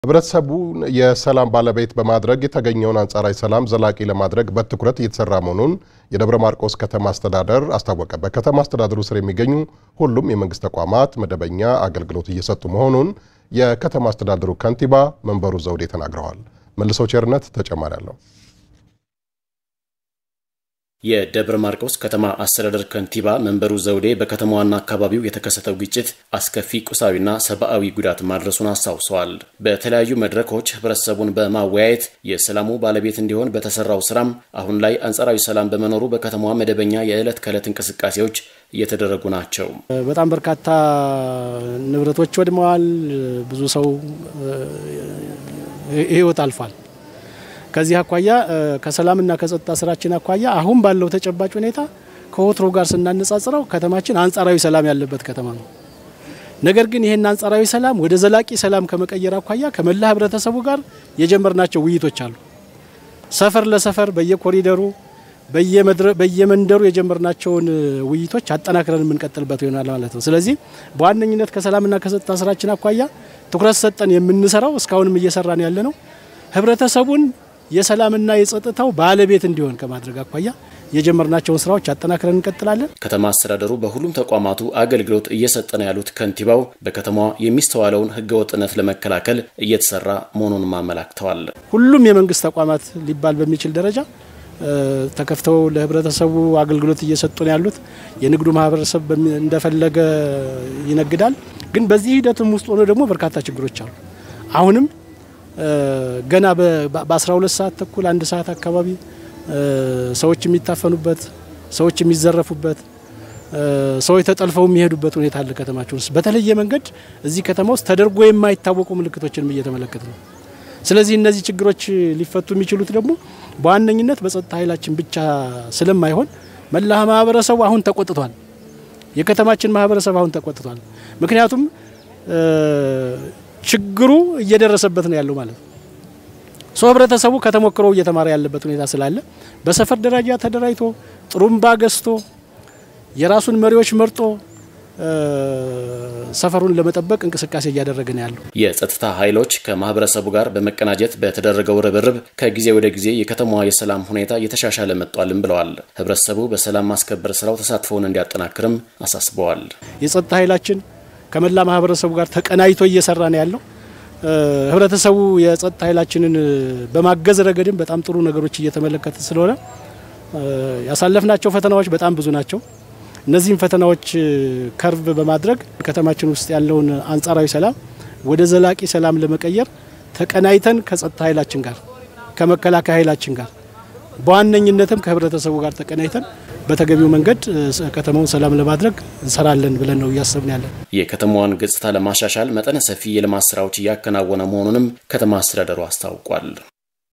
ህብረተሰቡን የሰላም ባለቤት በማድረግ የተገኘውን አንጻራዊ ሰላም ዘላቂ ለማድረግ በትኩረት እየተሰራ መሆኑን የደብረ ማርቆስ ከተማ አስተዳደር አስታወቀ። በከተማ አስተዳደሩ ስር የሚገኙ ሁሉም የመንግስት ተቋማት መደበኛ አገልግሎት እየሰጡ መሆኑን የከተማ አስተዳደሩ ከንቲባ መንበሩ ዘውዴ ተናግረዋል። መልሰው ቸርነት ተጨማሪ አለው። የደብረ ማርቆስ ከተማ አስተዳደር ከንቲባ መንበሩ ዘውዴ በከተማዋና አካባቢው የተከሰተው ግጭት አስከፊ ቁሳዊና ሰብአዊ ጉዳት ማድረሱን አስታውሰዋል። በተለያዩ መድረኮች ህብረተሰቡን በማወያየት የሰላሙ ባለቤት እንዲሆን በተሰራው ስራም አሁን ላይ አንጻራዊ ሰላም በመኖሩ በከተማዋ መደበኛ የዕለት ከዕለት እንቅስቃሴዎች እየተደረጉ ናቸው። በጣም በርካታ ንብረቶች ወድመዋል። ብዙ ሰው ህይወት አልፏል። ከዚህ አኳያ ከሰላምና ከጸጥታ ስራችን አኳያ አሁን ባለው ተጨባጭ ሁኔታ ከወትሮ ጋር ስናነጻጽረው ከተማችን አንጻራዊ ሰላም ያለበት ከተማ ነው። ነገር ግን ይህን አንጻራዊ ሰላም ወደ ዘላቂ ሰላም ከመቀየር አኳያ ከመላ ህብረተሰቡ ጋር የጀመርናቸው ውይይቶች አሉ። ሰፈር ለሰፈር በየኮሪደሩ በየመንደሩ የጀመርናቸውን ውይይቶች አጠናክረን የምንቀጥልበት ይሆናል ማለት ነው። ስለዚህ በዋነኝነት ከሰላምና ከጸጥታ ስራችን አኳያ ትኩረት ሰጠን የምንሰራው እስካሁንም እየሰራን ያለ ነው ህብረተሰቡን የሰላምና የጸጥታው ባለቤት እንዲሆን ከማድረግ አኳያ የጀመርናቸውን ስራዎች አጠናክረን እንቀጥላለን። ከተማ አስተዳደሩ በሁሉም ተቋማቱ አገልግሎት እየሰጠ ነው ያሉት ከንቲባው በከተማዋ የሚስተዋለውን ህገወጥነት ለመከላከል እየተሰራ መሆኑንም አመላክተዋል። ሁሉም የመንግስት ተቋማት ሊባል በሚችል ደረጃ ተከፍተው ለህብረተሰቡ አገልግሎት እየሰጡ ነው ያሉት። የንግዱ ማህበረሰብ እንደፈለገ ይነግዳል። ግን በዚህ ሂደትም ውስጥ ሆኖ ደግሞ በርካታ ችግሮች አሉ። አሁንም ገና በ12 ሰዓት ተኩል አንድ ሰዓት አካባቢ ሰዎች የሚታፈኑበት፣ ሰዎች የሚዘረፉበት፣ ሰዎች ተጠልፈው የሚሄዱበት ሁኔታ አለ። ከተማችን ውስጥ በተለየ መንገድ እዚህ ከተማ ውስጥ ተደርጎ የማይታወቁ ምልክቶችንም እየተመለከት ነው። ስለዚህ እነዚህ ችግሮች ሊፈቱ የሚችሉት ደግሞ በዋነኝነት በጸጥታ ኃይላችን ብቻ ስለማይሆን መላ ማህበረሰቡ አሁን ተቆጥቷል። የከተማችን ማህበረሰብ አሁን ተቆጥቷል። ምክንያቱም ችግሩ እየደረሰበት ነው ያለው ማለት ነው። ሰው ህብረተሰቡ ከተሞክሮ እየተማረ ያለበት ሁኔታ ስላለ በሰፈር ደረጃ ተደራጅቶ ጥሩምባ ገዝቶ የራሱን መሪዎች መርጦ ሰፈሩን ለመጠበቅ እንቅስቃሴ እያደረገ ነው ያለው። የጸጥታ ኃይሎች ከማህበረሰቡ ጋር በመቀናጀት በተደረገው ርብርብ ከጊዜ ወደ ጊዜ የከተማዋ የሰላም ሁኔታ እየተሻሻለ መጥቷልም ብለዋል። ህብረተሰቡ በሰላም ማስከበር ስራው ተሳትፎውን እንዲያጠናክርም አሳስበዋል። የጸጥታ ኃይላችን ከመላ ማህበረሰቡ ጋር ተቀናጅቶ እየሰራ ነው ያለው። ህብረተሰቡ የጸጥታ ኃይላችንን በማገዝ ረገድም በጣም ጥሩ ነገሮች እየተመለከተ ስለሆነ ያሳለፍናቸው ፈተናዎች በጣም ብዙ ናቸው። እነዚህም ፈተናዎች ከርቭ በማድረግ ከተማችን ውስጥ ያለውን አንጻራዊ ሰላም ወደ ዘላቂ ሰላም ለመቀየር ተቀናይተን ከጸጥታ ኃይላችን ጋር ከመከላከያ ኃይላችን ጋር በዋነኝነትም ከህብረተሰቡ ጋር ተቀናይተን በተገቢው መንገድ ከተማውን ሰላም ለማድረግ እንሰራለን ብለን ነው እያሰብን ያለን። የከተማዋን ገጽታ ለማሻሻል መጠነ ሰፊ የልማት ስራዎች እያከናወነ መሆኑንም ከተማ አስተዳደሩ አስታውቋል።